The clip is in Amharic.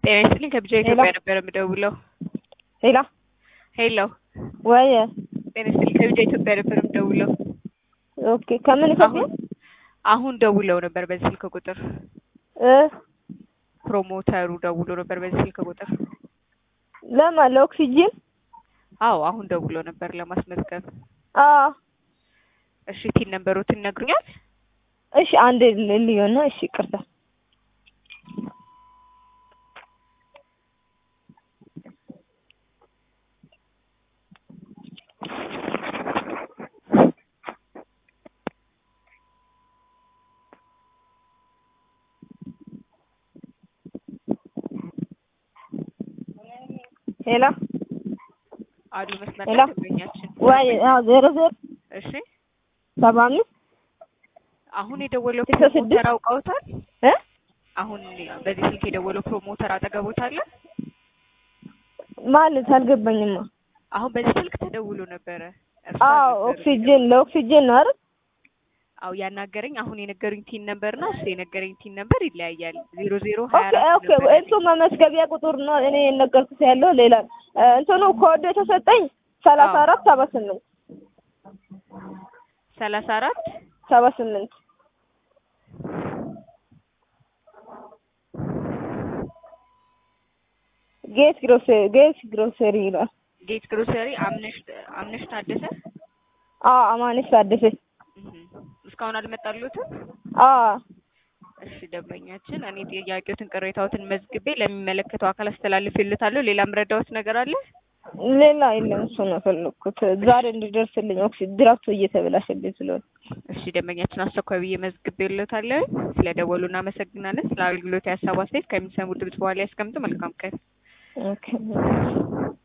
ጤና ይስጥልኝ ከብቻ ኢትዮጵያ ነበር የምደውለው። ሄላ ሄሎ ወይ ጤና ይስጥልኝ ከብቻ ኢትዮጵያ ነበር የምደውለው። ኦኬ ከምን አሁን አሁን ደውለው ነበር በዚህ ስልክ ቁጥር እ ፕሮሞተሩ ደውሎ ነበር በዚህ ስልክ ቁጥር። ለማን ለኦክሲጂን? አዎ አሁን ደውሎ ነበር ለማስመዝገብ። አዎ እሺ ቲን ነበሩትን ይነግሩኛል? እሺ አንድ ልዩና እሺ ይቅርታ ሄላ አሉ መስመር ሄሎ። ላይ ደንበኛችን። ወይ አዎ ዜሮ ዜሮ እሺ ሰባ አምስት አሁን የደወለው ስልሳ ስድስት ፕሮሞተር አውቀውታል? እ አሁን በዚህ ስልክ የደወለው ፕሮሞተር አጠገቦት አለ? ማለት አልገባኝማ። አሁን በዚህ ስልክ ተደውሎ ነበረ። እርሱ አዎ አልነበሩም ኦክሲጂን ለኦክሲጂን ነው አይደል? አው ያናገረኝ አሁን የነገሩኝ ቲን ነበር እና እሱ የነገረኝ ቲን ነበር ይለያያል። ዜሮ ዜሮ ሀያ ኦኬ አራት ኦኬ ነበር እሱ መመስገቢያ ቁጥር ነው። እኔ የነገርኩት ያለው ሌላ እ እንትኑ ኮድ የተሰጠኝ ሰላሳ አራት ሰባ ስምንት ሰላሳ አራት ሰባ ስምንት ጌት ግሮሰሪ ጌት ግሮሰሪ ይላል። ጌት ግሮሰሪ አምነሽ አምነሽ ታደሰ አዎ አማኑሽ ታደሰ። እህ እስካሁን አልመጣሉትም። አዎ እሺ ደንበኛችን፣ እኔ ጥያቄዎትን ቅሬታዎትን መዝግቤ ለሚመለከተው አካል አስተላልፍልታለሁ። ሌላ ምረዳዎት ነገር አለ? ሌላ የለም። እሱ ነው የፈለኩት ዛሬ እንዲደርስልኝ ኦክሲ ድራፍቱ እየተበላሸብኝ ስለሆነ። እሺ ደንበኛችን፣ አስቸኳይ ብዬ መዝግቤልዎታለሁ። ስለደወሉ እናመሰግናለን። ስለ አገልግሎት የሀሳብ አስተያየት ከሚሰሙ ድምጽ በኋላ ያስቀምጡ። መልካም ቀን። ኦኬ